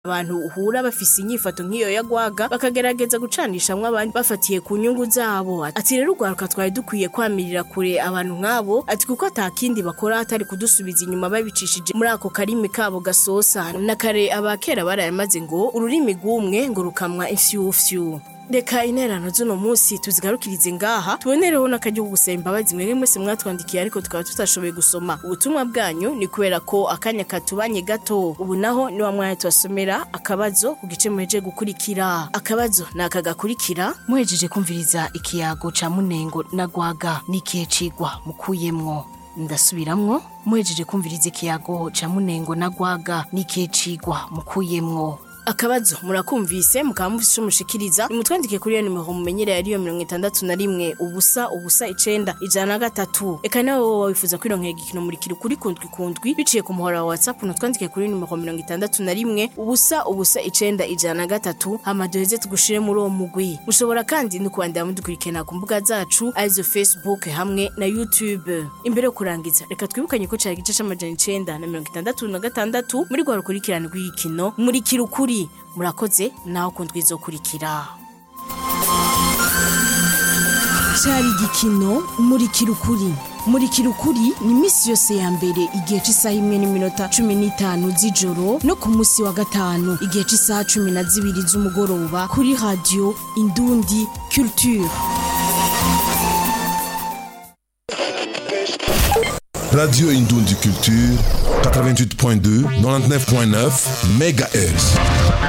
abantu uhura bafise inyifato nk'iyo yagwaga bakagerageza gucanishamwo abandi bafatiye ku nyungu zabo ati rero urwaruka twari dukwiye kwamirira kure abantu nk'abo ati kuko atakindi bakora atari kudusubiza inyuma babicishije muri ako karimi kabo gasosa na kare abakera barayamaze ngo ururimi rw'umwe ngo rukamwa ifyufyu reka interano z'uno munsi tuzigarukirize ngaha tubonereho n'akaryo ko gusaba imbabazi mwebwe mwese mwatwandikiye ariko tukaba tutashoboye gusoma ubutumwa bwanyu ni kubera ko akanya katubanye gato ubu naho ni wa mwanya tubasomera akabazo ku gice muhejeje gukurikira akabazo ni aka gakurikira muhejeje kumviriza ikiyago ca munengo na gwaga n'ikihe cigwa mukuyemwo ndasubiramwo muhejeje kumviriza ikiyago ca munengo na gwaga n'ikihe cigwa mukuyemwo akabazo murakumvise mukaba mufise ico mushikiriza nimutwandike kuri iyo nimero mumenyereye ariyo mirongo itandatu na rimwe ubusa ubusa icenda ijana na gatatu eka nawe wowe wifuza kwironkera igikino murikira ukuri kundwi kundwi biciye ku muhora wa whatsapp nutwandike kuri nimero mirongo itandatu na rimwe ubusa ubusa icenda ijana na gatatu hama duheze tugushire muri uwo mugwi mushobora kandi no kubandanya mudukurikirana ku mbuga zacu arizo facebook hamwe na youtube imbere yo kurangiza reka twibukanye ko cari igice c'amajana icenda na mirongo itandatu na gatandatu muri rwa rukurikirane rw'igikino murikira ukuri murakoze naho kundwi izokurikira cyari igikino murikira ukuri murikira ukuri ni iminsi yose ya mbere igihe cy'isaha imwe n'iminota cumi n'itanu z'ijoro no ku munsi wa gatanu igihe cy'isaha cumi na zibiri z'umugoroba kuri radiyo indundi culture Radio Indundi Culture, 88.2, 99.9 MHz.